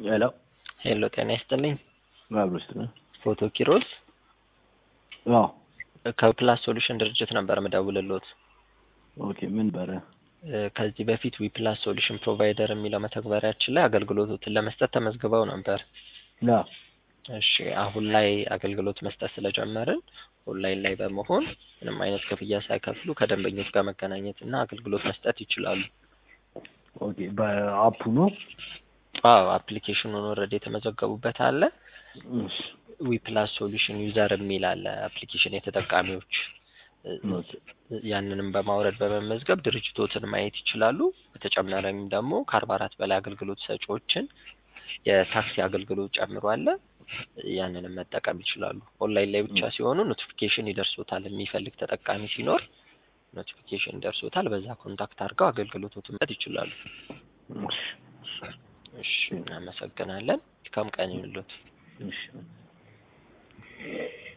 ሄሎ ሄሎ ጤና ይስጥልኝ። አብሮ ውስጥ ነው። ፎቶ ኪሮስ አዎ ከፕላስ ሶሉሽን ድርጅት ነበር ምደውልሎት። ኦኬ ምን በረ እ ከዚህ በፊት ዊፕላስ ሶሉሽን ፕሮቫይደር የሚለው መተግበሪያችን ላይ አገልግሎቶትን ለመስጠት ተመዝግበው ነበር። ና እሺ አሁን ላይ አገልግሎት መስጠት ስለጀመርን ኦንላይን ላይ በመሆን ምንም አይነት ክፍያ ሳይከፍሉ ከደንበኞች ጋር መገናኘት እና አገልግሎት መስጠት ይችላሉ። ኦኬ በአፑ ነው። አዎ አፕሊኬሽኑን ኦልሬዲ የተመዘገቡበት አለ። እሺ ዊፕላስ ሶሉሽን ዩዘር የሚል አለ አፕሊኬሽን የተጠቃሚዎች እ ኦኬ ያንንም በማውረድ በመመዝገብ ድርጅቶትን ማየት ይችላሉ። በተጨማሪም ደግሞ ከአርባ አራት በላይ አገልግሎት ሰጪዎችን የታክሲ አገልግሎት ጨምሮ አለ። ያንንም መጠቀም ይችላሉ። ኦንላይን ላይ ብቻ ሲሆኑ ኖቲፊኬሽን ይደርሶታል። የሚፈልግ ተጠቃሚ ሲኖር ኖቲፊኬሽን ይደርሶታል። በዛ ኮንታክት አድርገው አገልግሎቶትን መስጠት ይችላሉ። እሺ እሺ እናመሰግናለን። መልካም ቀን ይሁንልዎት። እሺ